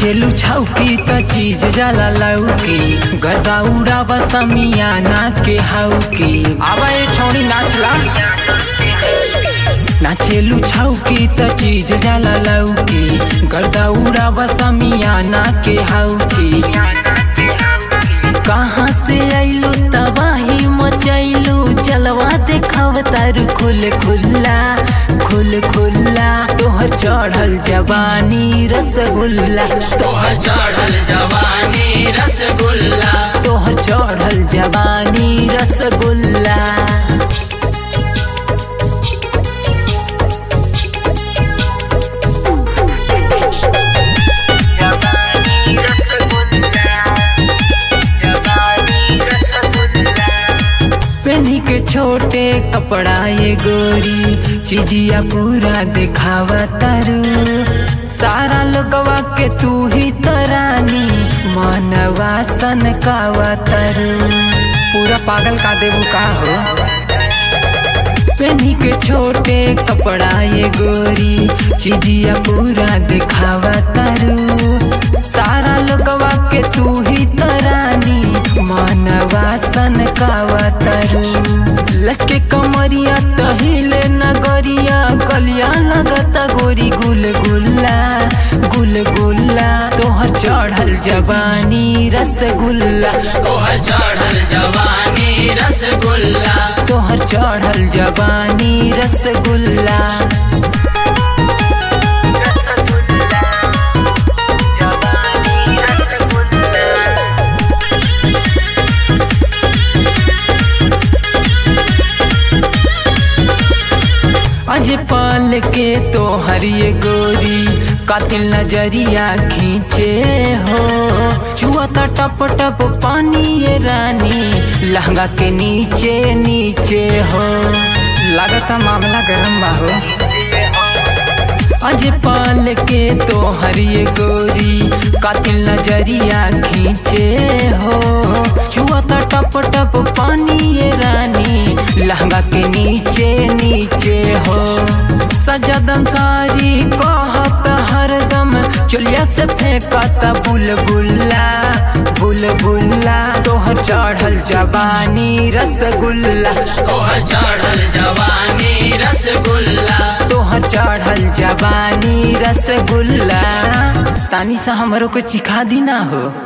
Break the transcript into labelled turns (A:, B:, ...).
A: नाचेलू छौकी त चीज जाला लौकी गदा उड़ावा समियाना के हौकी आवा ए छौनी नाचला नाचेलू छौकी त चीज जाला लौकी गर्दा उड़ावा समियाना के हौकी कहाँ से आइलू तबाही मचैलू जलवा देखाव तारू खुल खुल्ला खुल खुल्ला तोहर चढ़ल जवानी रसगुल्ला
B: तोहर चढ़ल जवानी रसगुल्ला
A: तोहर चढ़ल जवानी रसगुल्ला पेनी के छोटे कपड़ा ये गोरी चिजिया पूरा दिखावा तारू सारा लोगवा के तू ही तरानी मनवा सन कावा तारू पूरा पागल का देबू का हो पेनी के छोटे कपड़ा ये गोरी चिजिया पूरा दिखावा तारू सारा लोगवा के तू ही तरानी मनवा सन कावा तारू लटके कमरिया तहिले नगरिया कलिया लगता गोरी गुल गुल्ला गुल गुल्ला तोहर चढ़ल जवानी रसगुल्ला
B: तोहर चढ़ल जवानी रसगुल्ला
A: तोहर चढ़ल जवानी रसगुल्ला अज पाल के तो हरिये गोरी कातिल नजरिया खींचे हो चुआ ता टप टप पानी ये रानी लहंगा के नीचे नीचे हो लागता मामला गरम बा हो अज पाल के तो हरिये गोरी कातिल नजरिया खींचे हो चुआ ता टप टप पानी ये रानी लहंगा के नीचे नीचे हो सजदम सारी कहत हरदम चुलिया से फेंकता बुलबुल्ला बुलबुल्ला तोहर चढ़ल जवानी रसगुल्ला
B: तोहर चढ़ल जवानी रसगुल्ला
A: तोहर चढ़ल जवानी रसगुल्ला तानी सा हमरो को चिखा दी ना हो